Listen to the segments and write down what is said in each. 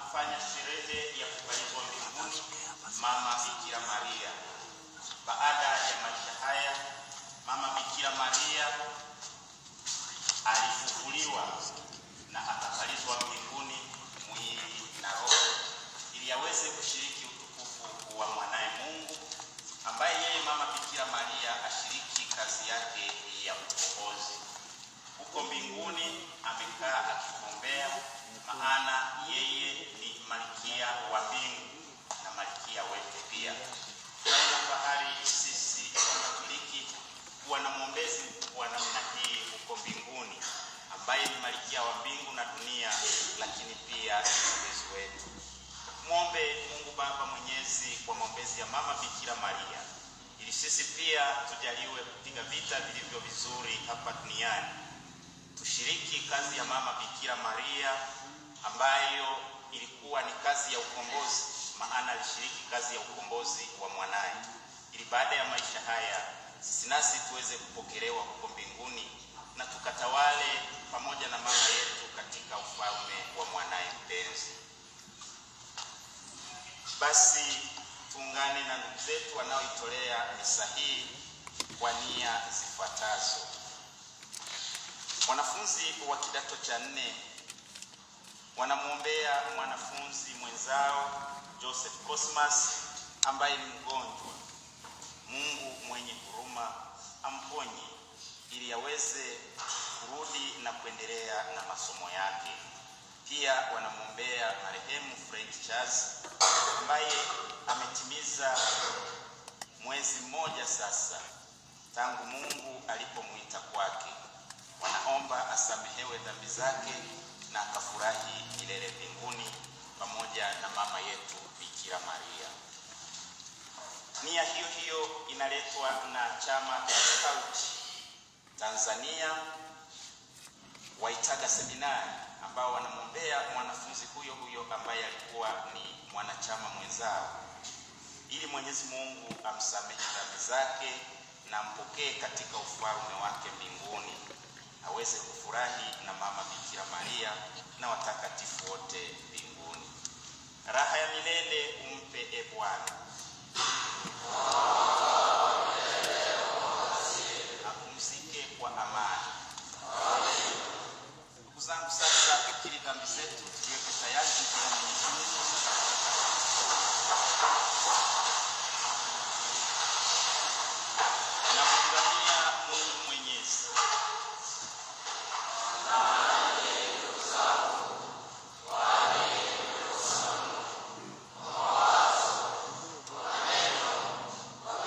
tunafanya sherehe ya kupalizwa mbinguni Mama Bikira Maria. Baada ya maisha haya, Mama Bikira Maria alifufuliwa na akapalizwa mbinguni mwili na roho, ili aweze kushiriki utukufu wa mwanaye Mungu, ambaye yeye Mama Bikira Maria ashiriki kazi yake ya ukombozi. Huko mbinguni amekaa akituombea, maana yeye ni malkia wa mbingu na malkia wetu pia. Tunaona fahari sisi Wakatoliki kuwa na mwombezi wa namna hii huko mbinguni, ambaye ni malkia wa mbingu na dunia, lakini pia ni mwombezi wetu. Mwombe Mungu Baba Mwenyezi kwa maombezi ya Mama Bikira Maria, ili sisi pia tujaliwe kupiga vita vilivyo vizuri hapa duniani tushiriki kazi ya Mama Bikira Maria ambayo ilikuwa ni kazi ya ukombozi, maana alishiriki kazi ya ukombozi wa mwanaye, ili baada ya maisha haya sisi nasi tuweze kupokelewa huko mbinguni na tukatawale pamoja na mama yetu katika ufalme wa mwanaye mpenzi. Basi tuungane na ndugu zetu wanaoitolea misa hii kwa nia zifuatazo. Wanafunzi wa kidato cha nne wanamwombea mwanafunzi mwenzao Joseph Cosmas ambaye ni mgonjwa. Mungu mwenye huruma amponye ili aweze kurudi na kuendelea na masomo yake. Pia wanamwombea marehemu Frank Charles ambaye ametimiza mwezi mmoja sasa tangu Mungu alipomwita kwake wanaomba asamehewe dhambi zake na akafurahi milele mbinguni pamoja na mama yetu Bikira Maria. Nia hiyo hiyo inaletwa na chama cha Skauti Tanzania Waitaga Seminari, ambao wanamwombea mwanafunzi huyo huyo ambaye alikuwa ni mwanachama mwenzao, ili Mwenyezi Mungu amsamehe dhambi zake na ampokee katika ufalme wake mbinguni aweze kufurahi na mama Bikira Maria na watakatifu wote mbinguni. Raha ya milele umpe e Bwana, apumzike kwa amani. Ndugu zangu, sasa tukiri dhambi zetu, tujiweke tayari kumtolea Mwenyezi Mungu na kumdhamia Mungu Mwenyezi. Kwa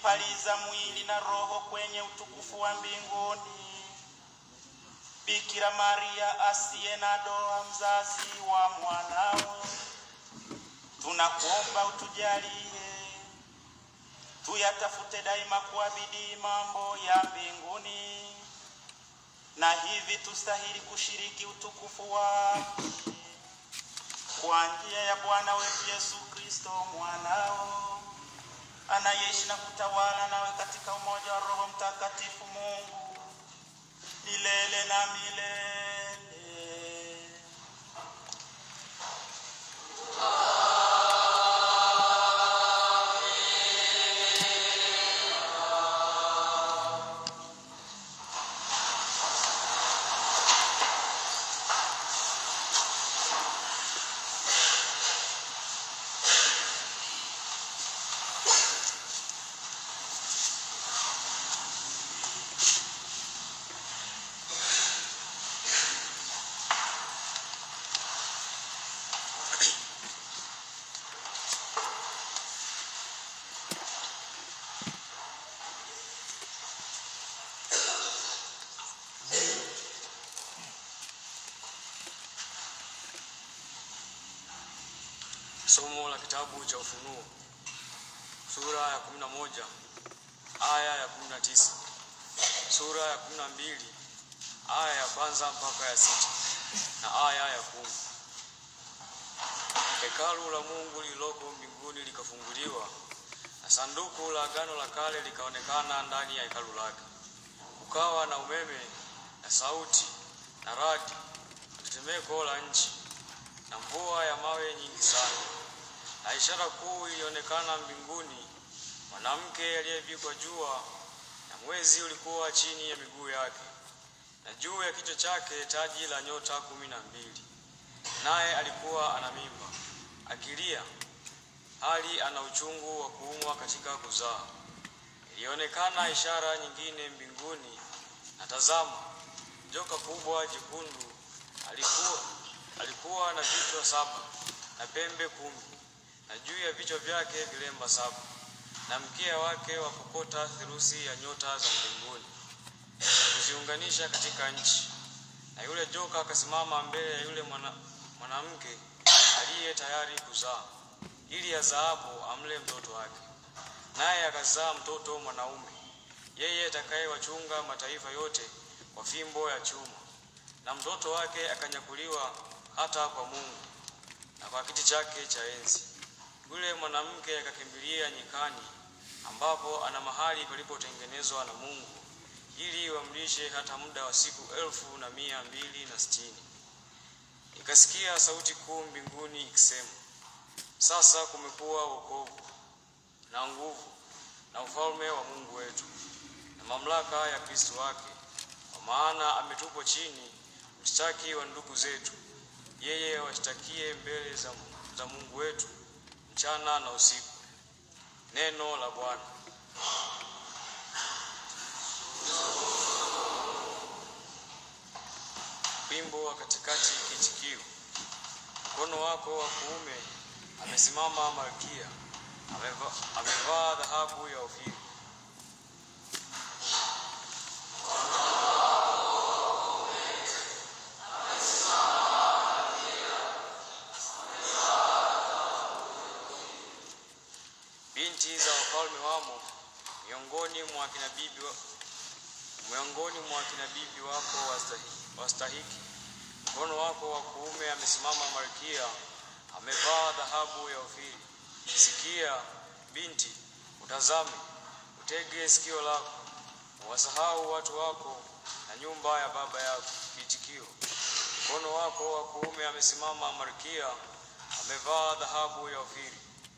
kuipaliza mwili na roho kwenye utukufu wa mbinguni. Bikira Maria asiye na doa, mzazi wa mwanawe, tunakuomba utujalie tuyatafute daima kwa bidii mambo ya mbinguni, na hivi tustahili kushiriki utukufu wake kwa njia ya Bwana wetu Yesu Kristo mwanao, anayeishi na kutawala nawe katika umoja wa Roho Mtakatifu, Mungu milele na milele. Somo la kitabu cha Ufunuo sura ya 11 aya ya 19, sura ya 12 aya ya kwanza mpaka ya sita na aya ya kumi. Hekalu la Mungu lililoko mbinguni likafunguliwa na sanduku la agano la kale likaonekana ndani ya hekalu lake. Kukawa na umeme na sauti na radi na tetemeko la nchi na mvua ya mawe nyingi sana. Na ishara kuu ilionekana mbinguni, mwanamke aliyevikwa jua na mwezi ulikuwa chini ya miguu yake, na juu ya kichwa chake taji la nyota kumi na mbili. Naye alikuwa ana mimba akilia, hali ana uchungu wa kuumwa katika kuzaa. Ilionekana ishara nyingine mbinguni, na tazama, joka kubwa jekundu alikuwa alikuwa na vichwa saba na pembe kumi na juu ya vichwa vyake vilemba saba na mkia wake wa kokota theluthi ya nyota za mbinguni na kuziunganisha katika nchi. Na yule joka akasimama mbele ya yule mwana, mwanamke aliye tayari kuzaa, ili azaapo amle mtoto wake, naye akazaa mtoto mwanaume, yeye atakayewachunga mataifa yote kwa fimbo ya chuma, na mtoto wake akanyakuliwa hata kwa Mungu na kwa kiti chake cha enzi. Yule mwanamke akakimbilia nyikani, ambapo ana mahali palipotengenezwa na Mungu, ili wamlishe hata muda wa siku elfu na mia mbili na sitini. Nikasikia sauti kuu mbinguni ikisema, sasa kumekuwa wokovu na nguvu na ufalme wa Mungu wetu na mamlaka ya Kristo wake, kwa maana ametupwa chini mshtaki wa ndugu zetu yeye washtakie mbele za, za Mungu wetu mchana na usiku. Neno la Bwana. Wimbo wa katikati kichikio. Mkono wako wa kuume amesimama Malkia, ameva, amevaa dhahabu ya Ofiri. Binti za wafalme wamo miongoni mwa kina bibi wa, miongoni mwa kina bibi wako wastahiki, wastahiki. Mkono wako wa kuume amesimama Malkia, amevaa dhahabu ya Ofiri. Sikia binti, utazame, utege sikio lako, wasahau watu wako na nyumba ya baba yako. Kiitikio: mkono wako wa kuume amesimama Malkia, amevaa dhahabu ya Ofiri.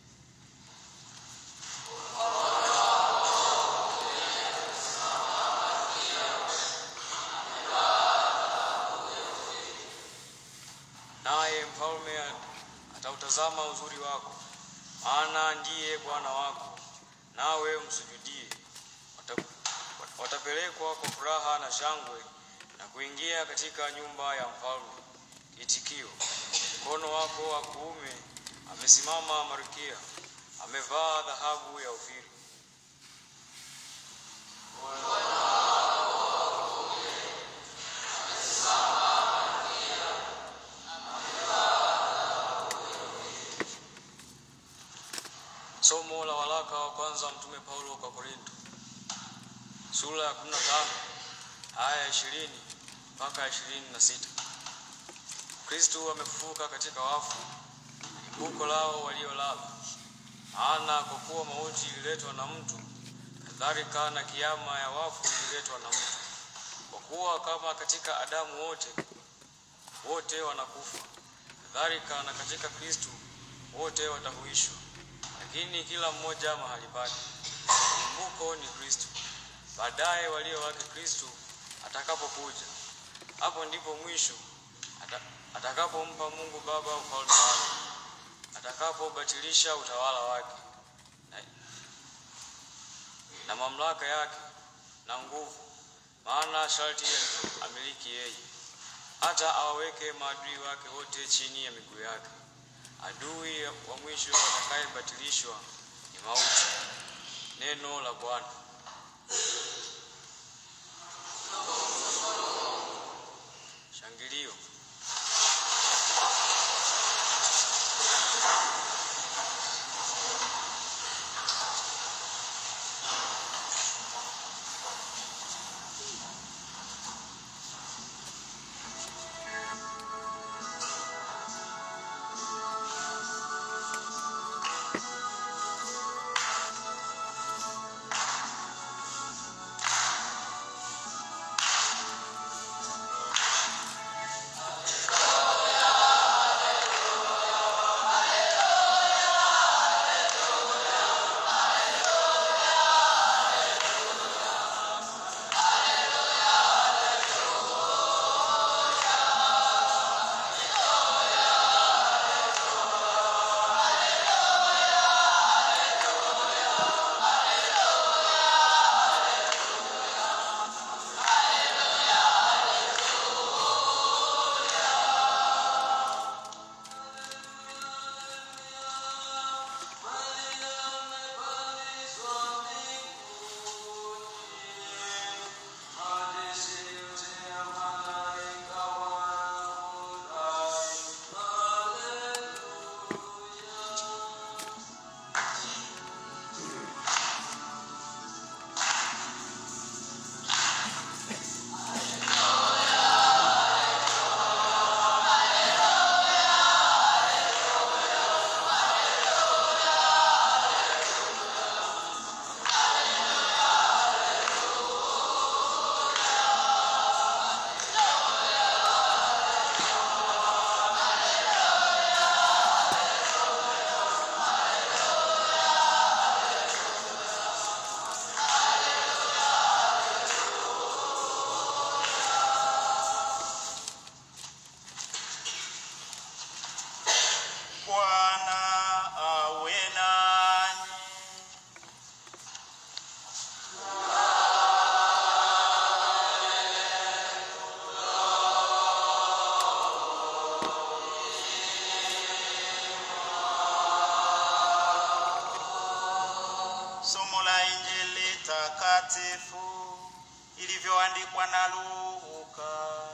Naye mfalme atautazama uzuri wako, maana ndiye Bwana wako, nawe msujudie. Wata- Watapelekwa kwa furaha na shangwe na kuingia katika nyumba ya mfalme. Itikio: mkono wako wa kuume amesimama Malkia, amevaa dhahabu ya Ofiri. kwanza wa Mtume Paulo kwa Korinto sura ya 15 aya ya 20 mpaka ya 26. Kristo amefufuka katika wafu, limbuko lao waliolala. Maana kwa kuwa mauti ililetwa na mtu, kadhalika na kiama ya wafu ililetwa na mtu. Kwa kuwa kama katika Adamu wote wote wanakufa, kadhalika na katika Kristo wote watahuishwa, lakini kila mmoja mahali pake. Limbuko ni Kristo, baadaye walio wake Kristo atakapokuja. Hapo ndipo mwisho ata, atakapompa Mungu Baba ufalme wake, atakapobatilisha utawala wake na, na mamlaka yake na nguvu, maana sharti amiliki yeye, hata awaweke maadui wake wote chini ya miguu yake. Adui wa mwisho atakayebatilishwa ni mauti. Neno la Bwana. Shangilio. Bwana awe nanyi. Somo la Injili takatifu ilivyoandikwa na Luka.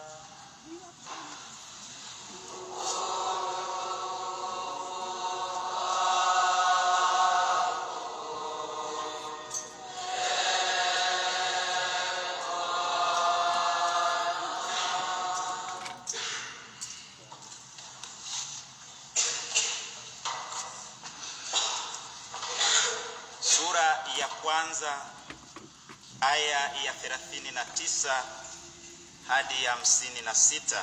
Sura ya kwanza aya ya 39 hadi ya 56.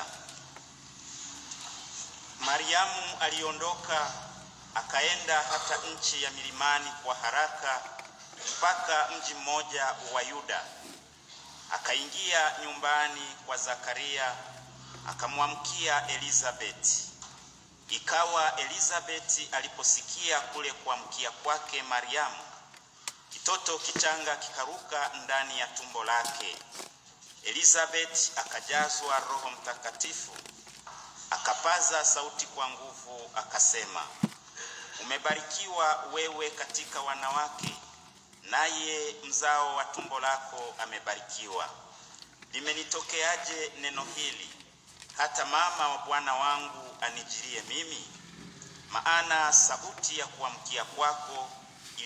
Mariamu aliondoka akaenda hata nchi ya milimani kwa haraka mpaka mji mmoja wa Yuda. Akaingia nyumbani kwa Zakaria akamwamkia Elizabeti. Ikawa Elizabeti aliposikia kule kuamkia kwake Mariamu, kitoto kichanga kikaruka ndani ya tumbo lake. Elizabeti akajazwa Roho Mtakatifu, akapaza sauti kwa nguvu, akasema, umebarikiwa wewe katika wanawake, naye mzao wa tumbo lako amebarikiwa. Limenitokeaje neno hili hata mama wa Bwana wangu anijirie mimi? Maana sauti ya kuamkia kwako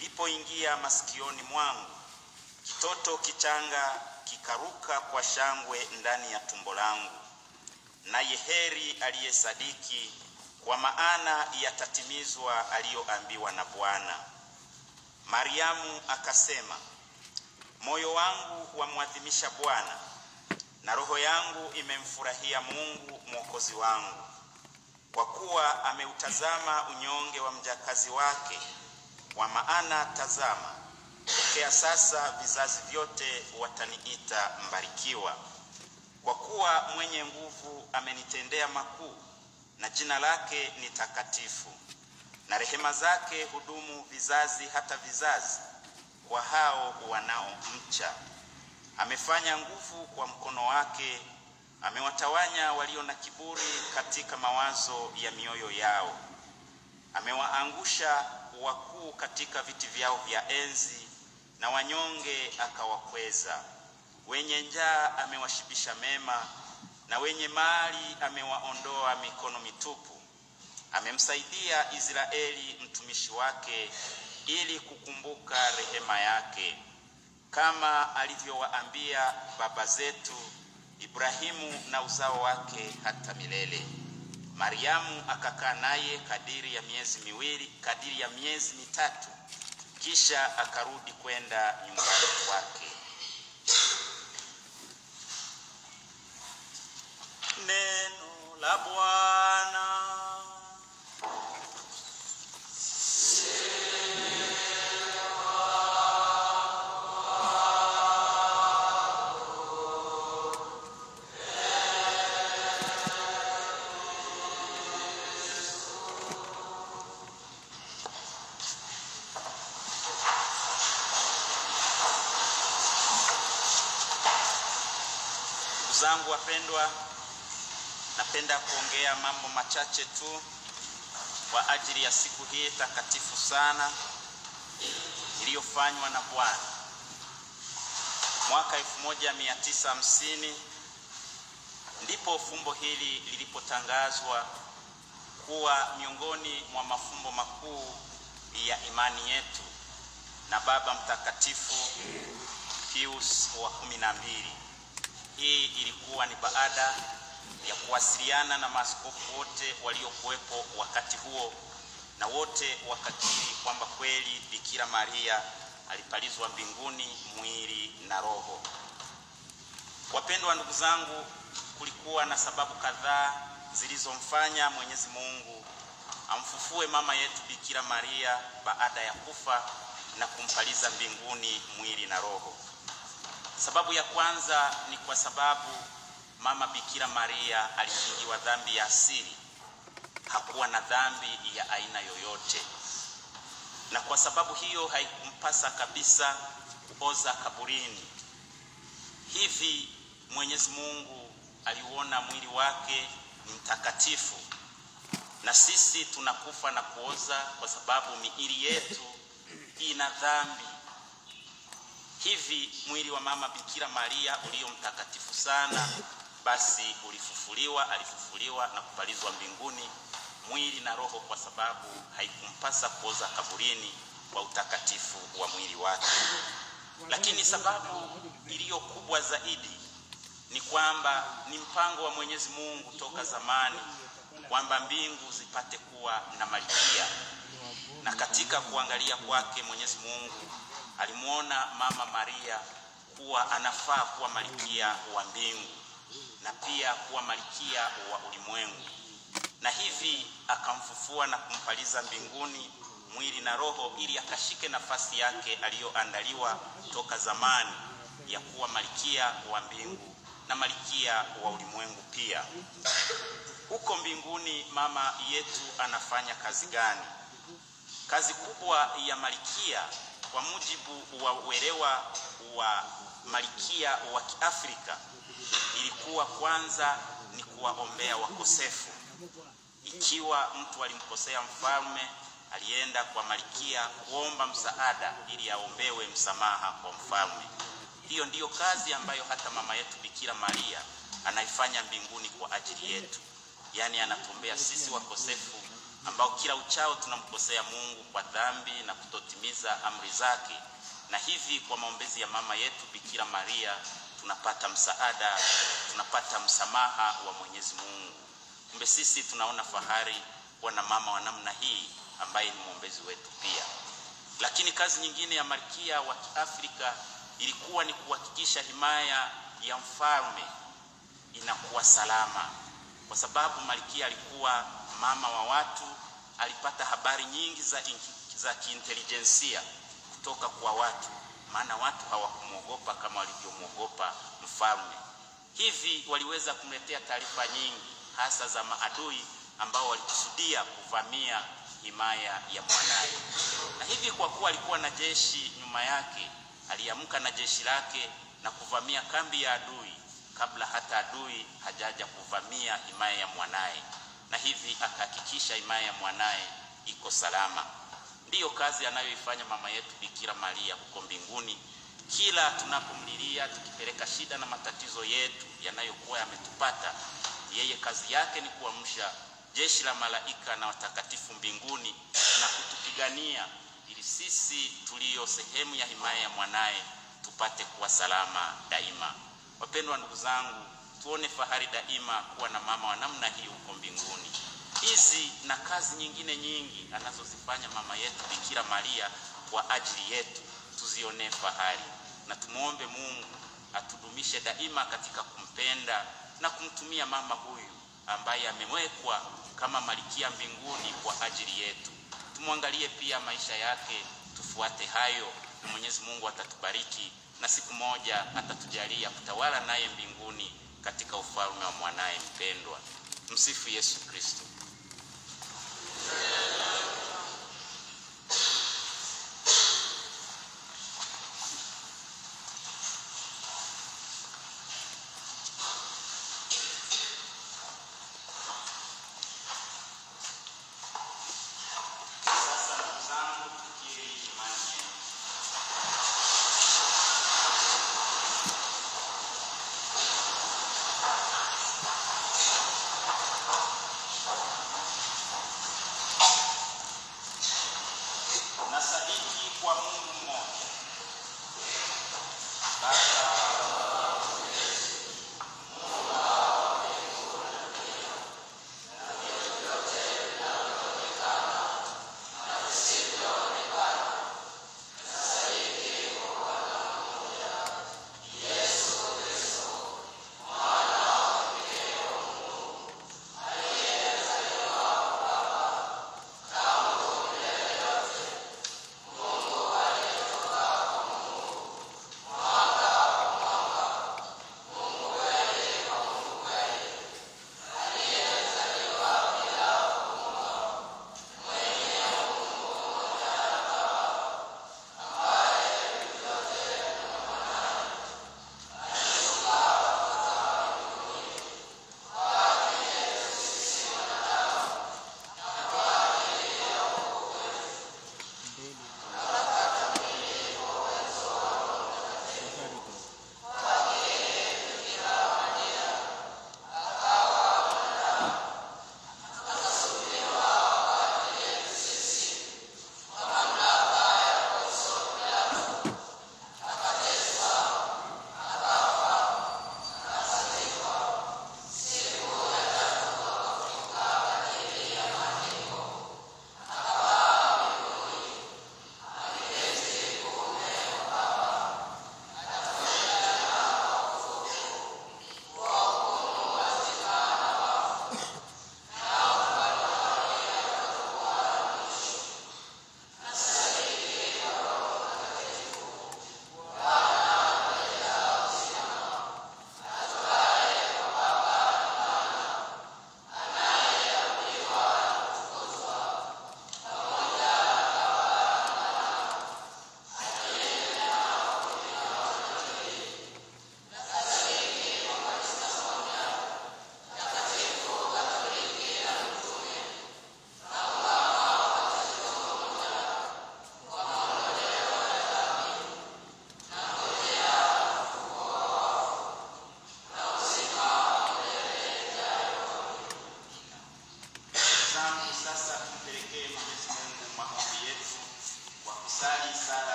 ilipoingia masikioni mwangu, kitoto kichanga kikaruka kwa shangwe ndani ya tumbo langu. Naye heri aliyesadiki, kwa maana yatatimizwa aliyoambiwa na Bwana. Mariamu akasema, moyo wangu wamwadhimisha Bwana, na roho yangu imemfurahia Mungu mwokozi wangu, kwa kuwa ameutazama unyonge wa mjakazi wake. Kwa maana tazama, tokea sasa vizazi vyote wataniita mbarikiwa, kwa kuwa mwenye nguvu amenitendea makuu, na jina lake ni takatifu, na rehema zake hudumu vizazi hata vizazi, kwa hao wanaomcha. Amefanya nguvu kwa mkono wake, amewatawanya walio na kiburi katika mawazo ya mioyo yao. Amewaangusha wakuu katika viti vyao vya enzi, na wanyonge akawakweza. Wenye njaa amewashibisha mema, na wenye mali amewaondoa mikono mitupu. Amemsaidia Israeli mtumishi wake, ili kukumbuka rehema yake, kama alivyowaambia baba zetu Ibrahimu na uzao wake hata milele. Mariamu akakaa naye kadiri ya miezi miwili, kadiri ya miezi mitatu, kisha akarudi kwenda nyumbani kwake. Neno la Bwana. Ndugu zangu wapendwa, napenda kuongea mambo machache tu kwa ajili ya siku hii takatifu sana iliyofanywa na Bwana. Mwaka 1950 ndipo fumbo hili lilipotangazwa kuwa miongoni mwa mafumbo makuu ya imani yetu na Baba Mtakatifu Pius wa kumi na mbili. Hii ilikuwa ni baada ya kuwasiliana na maaskofu wote waliokuwepo wakati huo, na wote wakakiri kwamba kweli Bikira Maria alipalizwa mbinguni mwili na roho. Wapendwa ndugu zangu, kulikuwa na sababu kadhaa zilizomfanya Mwenyezi Mungu amfufue mama yetu Bikira Maria baada ya kufa na kumpaliza mbinguni mwili na roho. Sababu ya kwanza ni kwa sababu mama Bikira Maria alikingiwa dhambi ya asili, hakuwa na dhambi ya aina yoyote, na kwa sababu hiyo haikumpasa kabisa kuoza kaburini. Hivi Mwenyezi Mungu aliuona mwili wake ni mtakatifu, na sisi tunakufa na kuoza kwa sababu miili yetu ina dhambi. Hivi mwili wa mama Bikira Maria ulio mtakatifu sana, basi ulifufuliwa, alifufuliwa na kupalizwa mbinguni mwili na roho, kwa sababu haikumpasa kuoza kaburini kwa utakatifu wa mwili wake. Lakini sababu iliyo kubwa zaidi ni kwamba ni mpango wa Mwenyezi Mungu toka zamani kwamba mbingu zipate kuwa na malkia, na katika kuangalia kwake Mwenyezi Mungu alimwona mama Maria kuwa anafaa kuwa malkia wa mbingu na pia kuwa malkia wa ulimwengu, na hivi akamfufua na kumpaliza mbinguni mwili na roho, ili akashike nafasi yake aliyoandaliwa toka zamani ya kuwa malkia wa mbingu na malkia wa ulimwengu pia. Huko mbinguni mama yetu anafanya kazi gani? Kazi kubwa ya malkia kwa mujibu wa uelewa wa malkia wa Kiafrika ilikuwa kwanza ni kuwaombea wakosefu. Ikiwa mtu alimkosea mfalme, alienda kwa malkia kuomba msaada ili aombewe msamaha kwa mfalme. Hiyo ndiyo kazi ambayo hata mama yetu Bikira Maria anaifanya mbinguni kwa ajili yetu, yaani anatuombea sisi wakosefu ambao kila uchao tunamkosea Mungu kwa dhambi na kutotimiza amri zake, na hivi kwa maombezi ya mama yetu Bikira Maria tunapata msaada, tunapata msamaha wa Mwenyezi Mungu. Kumbe sisi tunaona fahari kuwa na mama wa namna hii ambaye ni mwombezi wetu pia. Lakini kazi nyingine ya malkia wa Kiafrika ilikuwa ni kuhakikisha himaya ya mfalme inakuwa salama, kwa sababu malkia alikuwa mama wa watu, alipata habari nyingi za, za kiintelijensia kutoka kwa watu, maana watu hawakumwogopa kama walivyomwogopa mfalme. Hivi waliweza kumletea taarifa nyingi, hasa za maadui ambao walikusudia kuvamia himaya ya mwanaye, na hivi kwa kuwa alikuwa na jeshi nyuma yake, aliamka na jeshi lake na kuvamia kambi ya adui kabla hata adui hajaja kuvamia himaya ya mwanaye, na hivi akahakikisha himaya ya mwanaye iko salama. Ndiyo kazi anayoifanya mama yetu Bikira Maria huko mbinguni. Kila tunapomlilia tukipeleka shida na matatizo yetu yanayokuwa yametupata, yeye kazi yake ni kuamsha jeshi la malaika na watakatifu mbinguni na kutupigania ili sisi tulio sehemu ya himaya ya mwanaye tupate kuwa salama daima. Wapendwa ndugu zangu, tuone fahari daima kuwa na mama wa namna hii huko mbinguni. Hizi na kazi nyingine nyingi anazozifanya mama yetu Bikira Maria kwa ajili yetu tuzionee fahari, na tumwombe Mungu atudumishe daima katika kumpenda na kumtumia mama huyu ambaye amewekwa kama malikia mbinguni kwa ajili yetu. Tumwangalie pia maisha yake, tufuate hayo, na Mwenyezi Mungu atatubariki na siku moja atatujalia kutawala naye mbinguni katika ufalme wa mwanaye mpendwa. Msifu Yesu Kristo. Sasa ndugu zangu, tukiri imani yetu.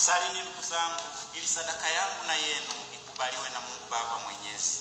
Salini ndugu zangu, ili sadaka yangu na yenu ikubaliwe na Mungu Baba Mwenyezi.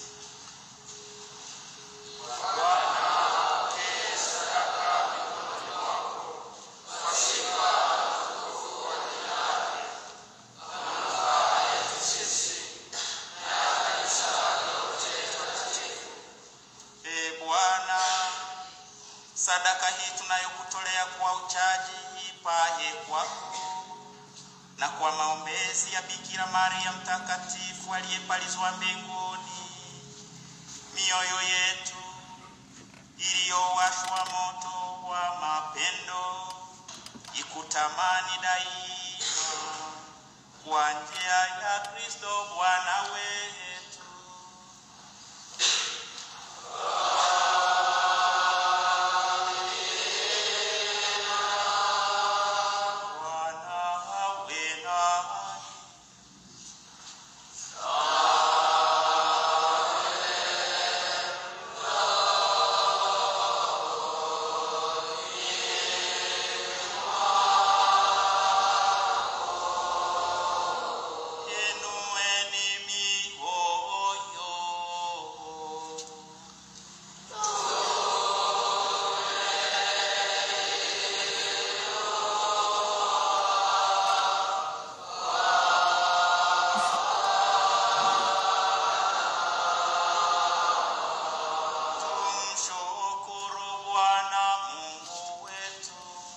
Ee Bwana, sadaka hii tunayokutolea kwa uchaji ipaye kwako na kwa maombezi ya Bikira Maria mtakatifu aliyepalizwa mbinguni, mioyo yetu iliyowashwa moto wa mapendo ikutamani daima kwa njia ya Kristo Bwana wetu. Bwana awe nanyi. Inueni mioyo. Tumshukuru Bwana Mungu wetu.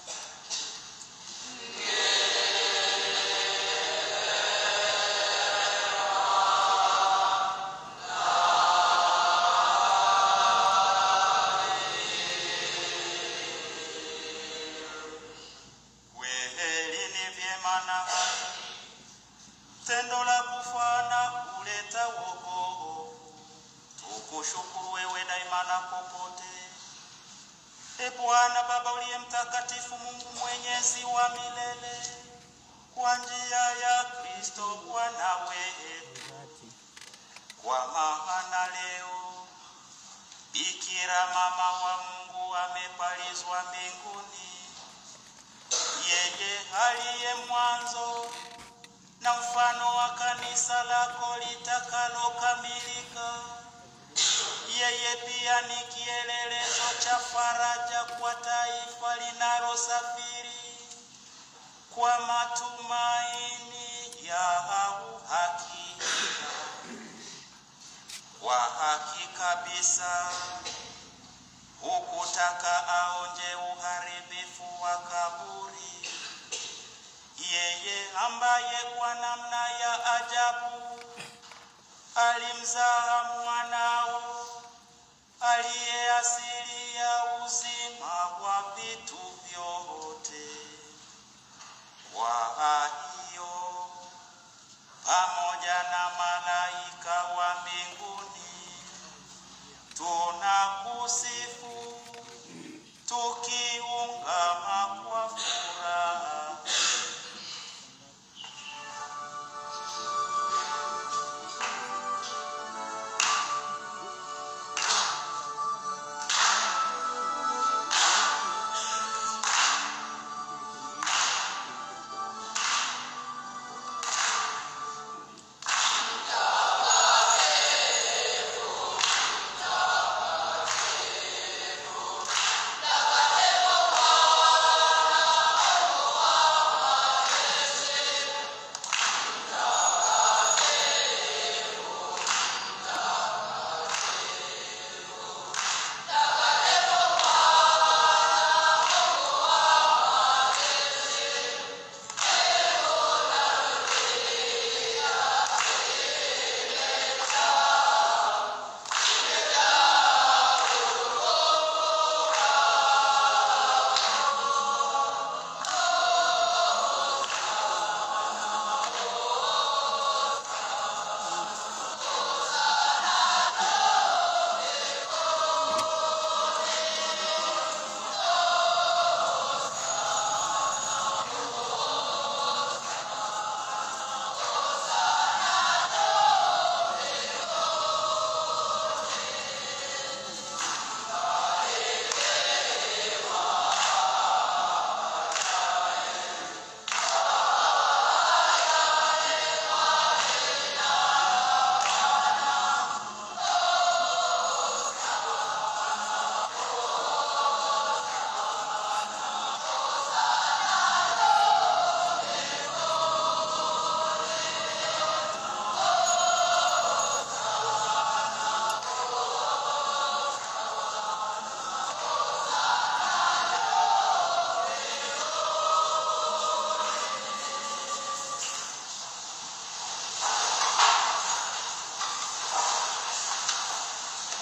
Kweli ni vyema na haki, tendo la kufa na kuleta wokovu. Tukushukuru wewe daima na popote. E Bwana Baba uliye mtakatifu, Mungu mwenyezi wa milele, kwa njia ya Kristo Bwana wetu, kwa maana leo Bikira mama wa Mungu amepalizwa mbinguni, yeye aliye mwanzo na mfano wa kanisa lako litakalokamilika. Yeye pia ni kielelezo cha faraja kwa taifa linalosafiri kwa matumaini ya uhakika. Kwa haki kabisa hukutaka aonje uharibifu wa kaburi, yeye ambaye kwa namna ya ajabu alimzaa mwanao aliye asili ya uzima wa vitu vyote. Kwa hiyo pamoja na malaika wa mbinguni tunakusifu tukiungama kwa furaha Bwana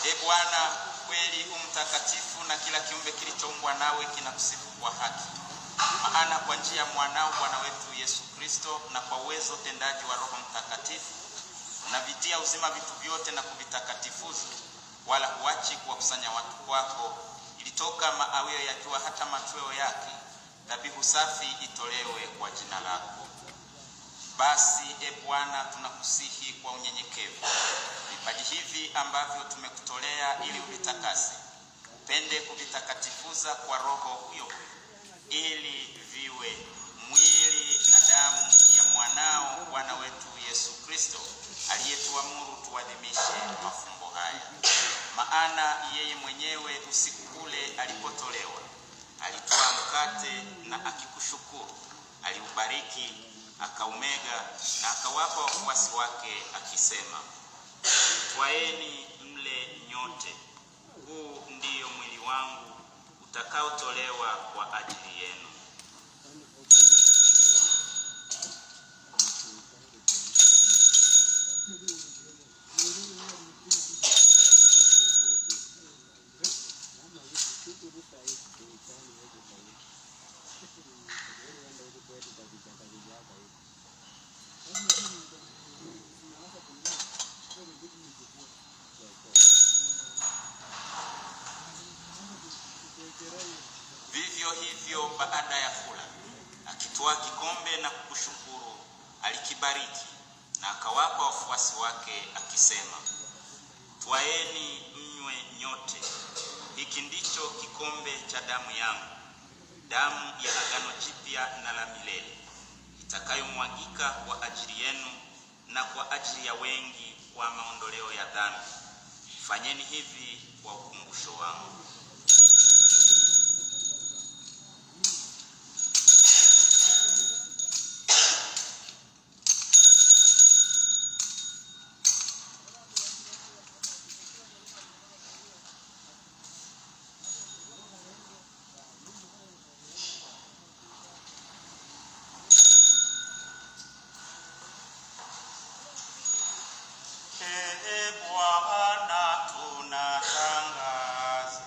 E Bwana, kweli u mtakatifu na kila kiumbe kilichoumbwa nawe kinakusifu kwa haki. Maana kwa njia ya mwanao Bwana wetu Yesu Kristo na kwa uwezo tendaji wa Roho Mtakatifu unavitia uzima vitu vyote na kuvitakatifuza, wala huachi kuwakusanya watu kwako, ilitoka maawio ya jua hata machweo yake, dhabihu safi itolewe kwa jina lako. Basi e Bwana, tunakusihi kwa unyenyekevu vipaji hivi ambavyo tumekutolea ili uvitakase, upende kuvitakatifuza kwa Roho huyo huyo, ili viwe mwili na damu ya mwanao Bwana wetu Yesu Kristo, aliyetuamuru tuadhimishe mafumbo haya. Maana yeye mwenyewe usiku ule alipotolewa, alitwaa mkate na akikushukuru, aliubariki, akaumega na akawapa wafuasi wake akisema, Twaeni mle nyote, huu ndiyo mwili wangu utakaotolewa kwa ajili yenu. Vivyo hivyo baada ya kula, akitwaa kikombe na kukushukuru, alikibariki na akawapa wafuasi wake akisema, Twaeni mnywe nyote, hiki ndicho kikombe cha damu yangu, damu ya agano jipya na la milele, itakayomwagika kwa ajili yenu na kwa ajili ya wengi kwa maondoleo ya dhambi. Fanyeni hivi kwa ukumbusho wangu. Ee Bwana, tunatangaza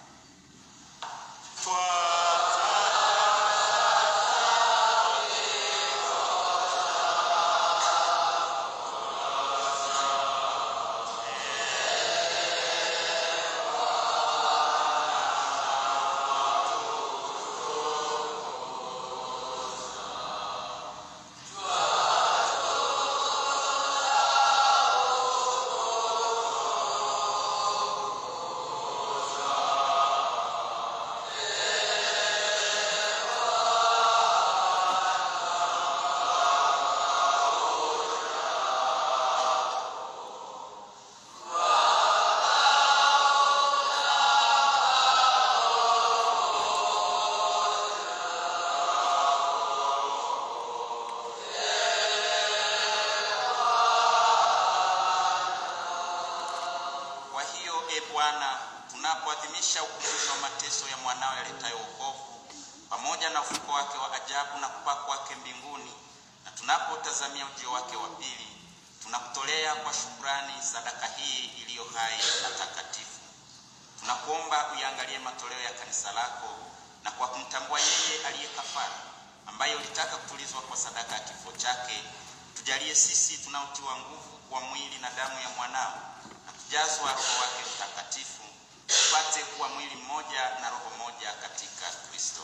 Kwa hiyo e Bwana, tunapoadhimisha ukumbusho wa mateso ya mwanao yaletayo wokovu pamoja na ufufuko wake wa ajabu na kupaa kwake mbinguni, na tunapotazamia ujio wake wa pili, tunakutolea kwa shukrani sadaka hii iliyo hai na takatifu. Tunakuomba uyaangalie matoleo ya kanisa lako, na kwa kumtambua yeye aliye kafara, ambaye ulitaka kutulizwa kwa sadaka ya kifo chake, tujalie sisi tunaotiwa nguvu kwa mwili na damu ya mwanao na kujazwa Roho wake Mtakatifu, tupate kuwa mwili mmoja na roho moja katika Kristo.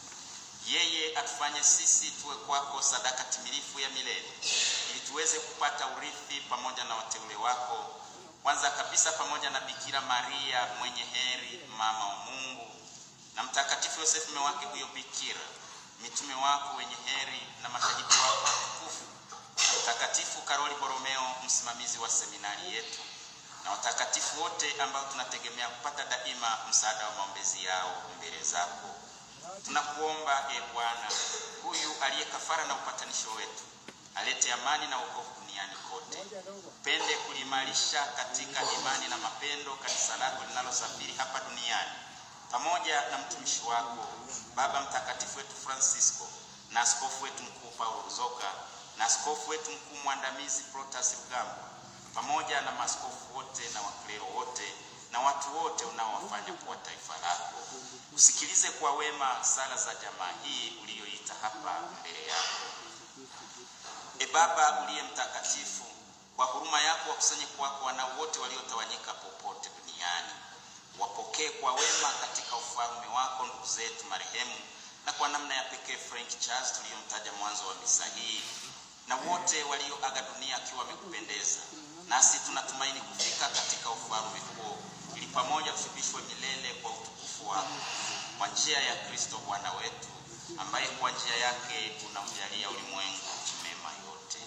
Yeye atufanye sisi tuwe kwako sadaka timilifu ya milele, ili tuweze kupata urithi pamoja na wateule wako, kwanza kabisa pamoja na Bikira Maria mwenye heri, mama wa Mungu, na Mtakatifu Yosefu mume wake huyo Bikira, mitume wako wenye heri na mashahidi wako watukufu, na Mtakatifu Karoli Boromeo, msimamizi wa seminari yetu, na watakatifu wote ambao tunategemea kupata daima msaada wa maombezi yao mbele zako. Tunakuomba e Bwana, huyu aliye kafara na upatanisho wetu, alete amani na wokovu duniani kote. Upende kuliimarisha katika imani na mapendo kanisa lako linalosafiri hapa duniani, pamoja na mtumishi wako Baba Mtakatifu wetu Francisco na askofu wetu mkuu Paulo Ruzoka na askofu wetu mkuu mwandamizi Protas Rugambwa pamoja na maaskofu wote na waklero wote na watu wote unaowafanya kuwa taifa lako. Usikilize kwa wema sala za jamaa hii uliyoita hapa mbele yako. E Baba uliye mtakatifu, kwa huruma yako wakusanye kwako wanao wote waliotawanyika popote duniani. Wapokee kwa wema katika ufalme wako ndugu zetu marehemu, na kwa namna ya pekee Frank Charles tuliyomtaja mwanzo wa misa hii, na wote walioaga dunia akiwa wamekupendeza. Nasi tunatumaini kufika katika ufalme huo, ili pamoja tushibishwe milele kwa utukufu wako, kwa njia ya Kristo Bwana wetu, ambaye kwa njia yake unamjalia ulimwengu mema yote.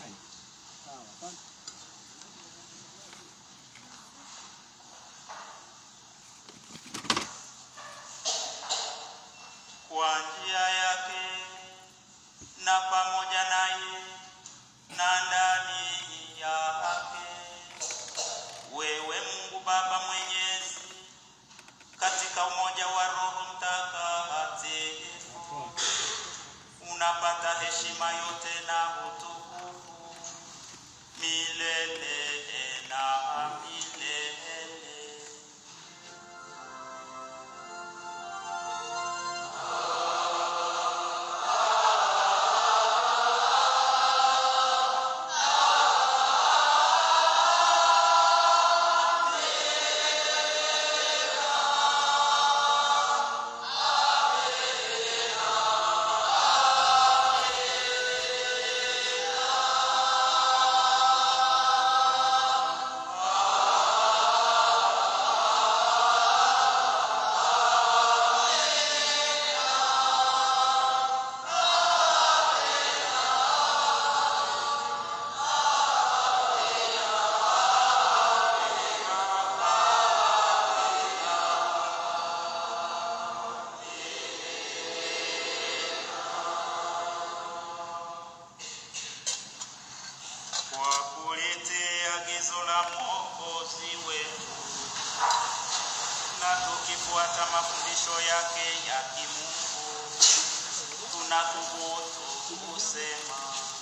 Kwa njia yake na pamoja naye na ndani yake, wewe Mungu Baba Mwenyezi, katika umoja wa Roho Mtakatifu, unapata heshima yote na utukufu milele na milele. kwa kulitii agizo la Mwokozi wetu na tukifuata mafundisho yake ya kimungu, tunathubutu kusema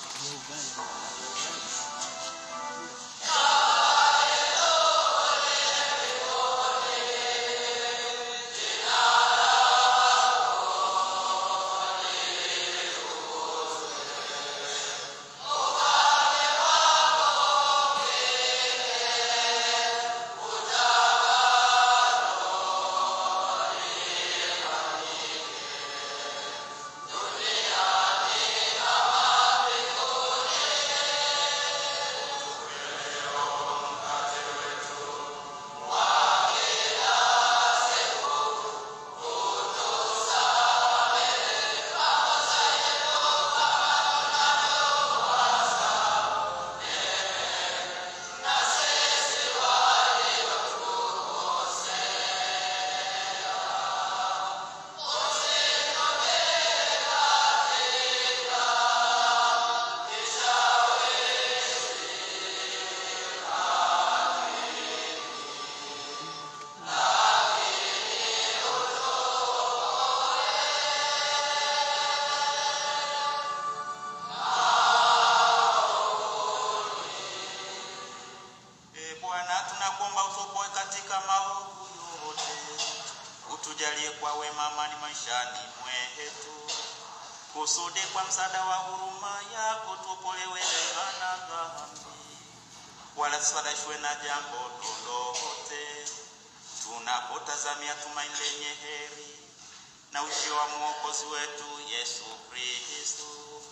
E Bwana, tunakuomba utuokoe katika maovu yote, utujalie kwa wema amani maishani mwetu, kusudi kwa msaada wa huruma yako tuokolewe na dhambi, wala tusifarishwe na jambo lolote, tunapotazamia tumaini lenye heri na ujio wa mwokozi wetu Yesu Kristo.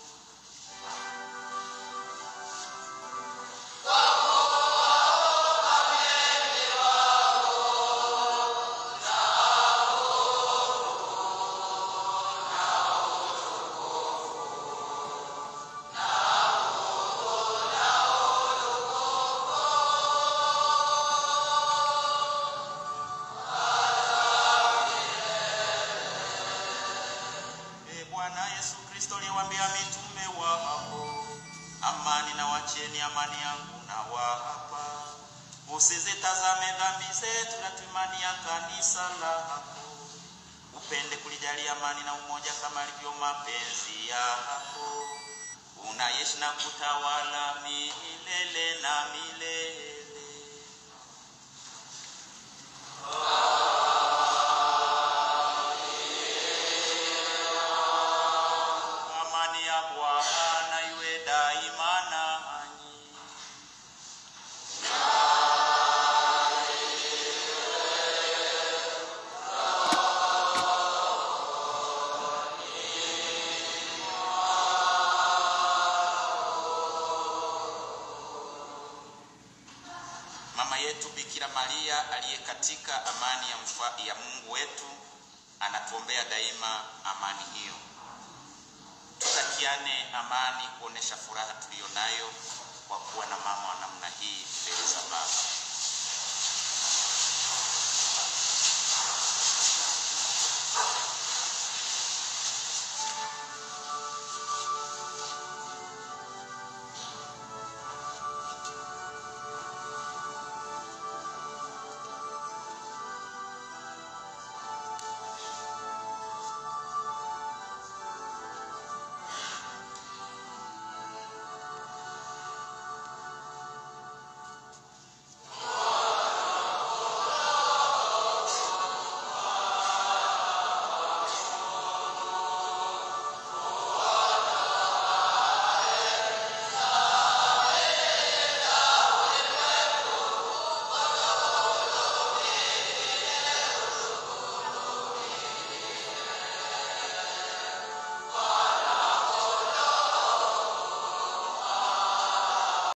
E Bwana Yesu Kristo, uliwaambia mitume wako, amani na wachieni, amani yangu na wapa, usizitazame dhambi zetu na tuimani ya kanisa lako, upende kulijalia amani na umoja kama alivyo mapenzi yako, unaishi na kutawala milele na milele. Mama yetu Bikira Maria aliye katika amani ya, mfa, ya Mungu wetu anatuombea daima amani hiyo. Tutakiane amani, kuonesha furaha tuliyo nayo kwa kuwa na mama wa namna hii mbele za